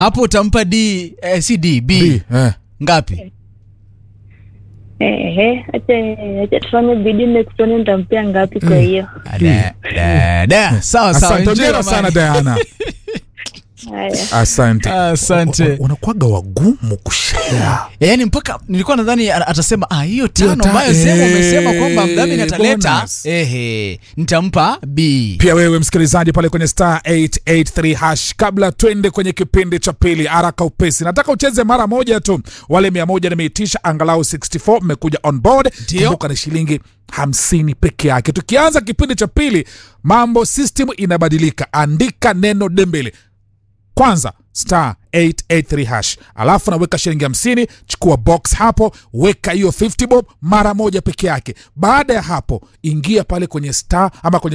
hapo utampa d eh, si d b, B, eh. ngapi Ehe, acha acha tufanye bidii next one nitampea ngapi kwa hiyo. Da, da, da. sawa sawa asante enjoy ongera amani. sana diana Haya. asante Asante. Wa- wa- wanakuwaga wagumu kushea yaani mpaka nilikuwa nadhani a- atasema ah, hiyo tano ta- ambayo sema eh, umesema kwamba mdhamini ataleta bonus. ehe nitampa b pia wewe msikilizaji pale kwenye star 883 hash kabla twende kwenye kipindi cha pili haraka upesi nataka ucheze mara moja tu wale mia moja nimeitisha angalau 64 mmekuja on board Ndio. kumbuka ni shilingi hamsini peke yake tukianza kipindi cha pili mambo system inabadilika andika neno dembele kwanza star 883 hash alafu naweka shilingi hamsini chukua box hapo weka hiyo 50 bob mara moja peke yake baada ya hapo ingia pale kwenye star ama kwenye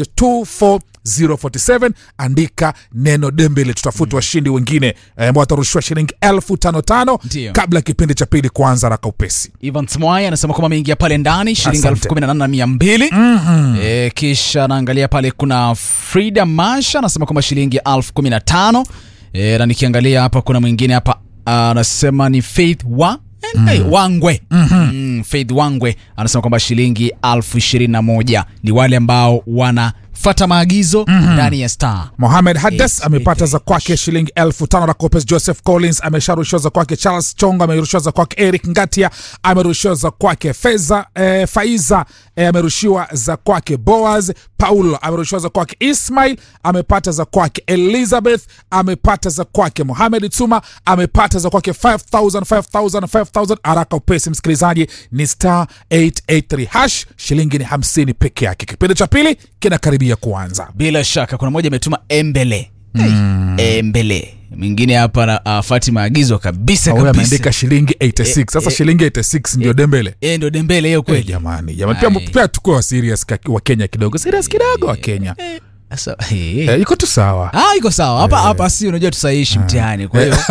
24047 andika neno dembele tutafuta washindi wengine eh, ambao watarushiwa shilingi elfu tano tano Ndio. kabla kipindi cha pili kuanza raka upesi Ivan Smwai anasema kwamba ameingia pale ndani shilingi Asante. elfu kumi na nane na mia mbili e, kisha naangalia pale kuna Frida Masha anasema kwamba shilingi elfu kumi na tano e, na nikiangalia hapa kuna mwingine hapa anasema ni Faith wa Hey, Wangwe mm, Faith Wangwe anasema kwamba shilingi elfu ishirini na moja ni wale ambao wanafata maagizo ndani ya star Mohamed Hades Eight, amepata eight, za kwake shilingi elfu tano na Copes. Joseph Collins amesharushiwa za kwake. Charles Chongo amerushiwa za kwake. Eric Ngatia amerushiwa za kwake. Feza eh, Faiza eh, amerushiwa za kwake. Boaz Paulo amerushiwa za kwake. Ismail amepata za kwake. Elizabeth amepata za kwake. Mohamed Tuma amepata za kwake 5000 5000 5000. Haraka upesi, msikilizaji, ni star 883 hash, shilingi ni 50 peke yake. Kipindi cha pili kinakaribia kuanza. bila shaka kuna mmoja ametuma embele hey, embele mwingine hapa na afati maagizo kabisa huyu kabisa ameandika shilingi 86 sasa eh, shilingi 86 ndio dembele Eh, ndo dembele hiyo Eh, kweli jamani jamani pia, Ai. pia tukuwe wa serious ka- wa kenya kidogo serious kidogo wa kenya Sasa, eh. eh, iko tu sawa Ah, iko sawa hapa hapa si unajua tusaishi mtihani kwa hiyo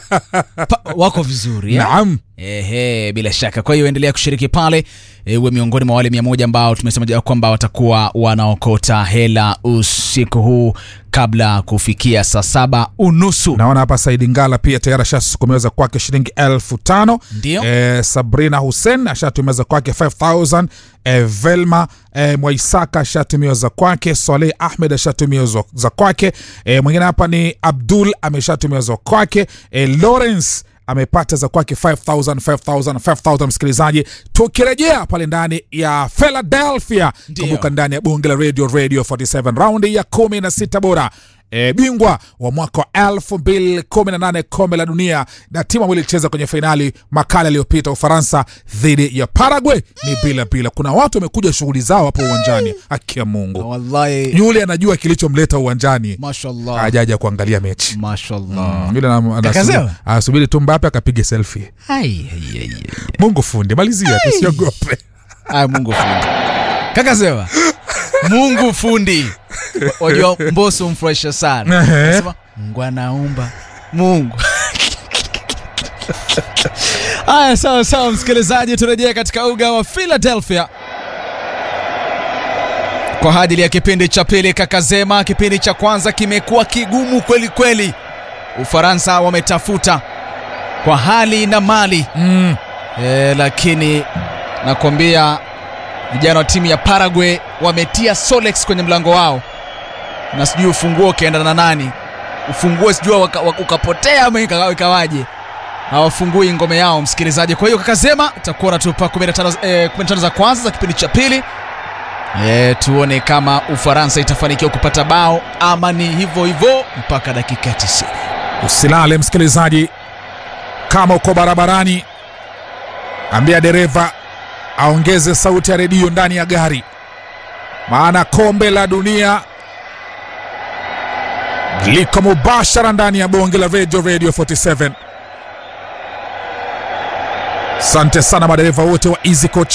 pa- wako vizuri eh? naam Ehe, bila shaka. Kwa hiyo endelea kushiriki pale, e, uwe miongoni mwa wale mia moja ambao tumesema ja kwamba watakuwa wanaokota hela usiku huu kabla kufikia saa saba unusu. naona hapa saidi ngala pia tayari ashasukumeweza kwake shilingi elfu tano Ndio. eh, sabrina hussein ashatumeza kwake 5000 eh, velma eh, mwaisaka ashatumiwa za kwake soleh ahmed ashatumiwa za- za kwake eh, mwingine hapa ni abdul ameshatumiwa za kwake eh, lawrence amepata za kwake 5000 5000 5000 msikilizaji tukirejea pale ndani ya philadelphia Ndio. kumbuka ndani ya bunge la radio radio 47 raundi ya 16 bora E, bingwa wa mwaka wa 2018 kombe la dunia na timu ambayo ilicheza kwenye fainali makala yaliyopita ufaransa dhidi ya paraguay ni bila bila kuna watu wamekuja shughuli zao hapo uwanjani haki ya mungu Wallahi, yule anajua kilichomleta uwanjani mashallah, ajaja kuangalia mechi mashallah. yule ana- anasubiri- Kakazewa? anasubiri tu mbape akapiga selfie Ai, ai, ai, ai. mungu fundi malizia tusiogope Aya, Mungu fundi. Kaka Zewa. Mungu fundi. Wa- Wajua Mbosso mfurahisha sana. Ehe. Anasema Mungu anaumba. Mungu. Aya, sawa sawa, msikilizaji, turejea katika uga wa Philadelphia kwa ajili ya kipindi cha pili. Kakazema, kipindi cha kwanza kimekuwa kigumu kweli kweli. Ufaransa wametafuta kwa hali na mali mm. e, lakini nakwambia vijana wa timu ya Paraguay wametia Solex kwenye mlango wao, na sijui ufunguo ukaenda na nani, ufunguo sijui waka- waka- ukapotea ama ika- ikawaje, hawafungui ngome yao msikilizaji. Kwa hiyo Kakazema utakuwa natupa 15 eh, 15 za kwanza za kipindi cha pili. E, tuone kama Ufaransa itafanikiwa kupata bao ama ni hivyo hivyo mpaka dakika 90. usilale msikilizaji kama uko barabarani ambia dereva aongeze sauti ya redio ndani ya gari maana kombe la dunia liko mubashara ndani ya bonge la radio radio 47 asante sana madereva wote wa easy coach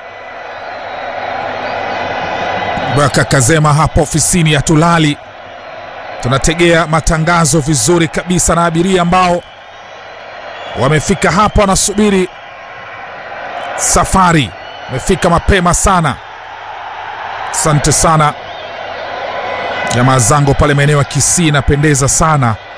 baka kazema hapa ofisini ya tulali tunategea matangazo vizuri kabisa na abiria ambao wamefika hapa wanasubiri safari wamefika mapema sana asante sana jamaa zangu pale maeneo ya kisii inapendeza sana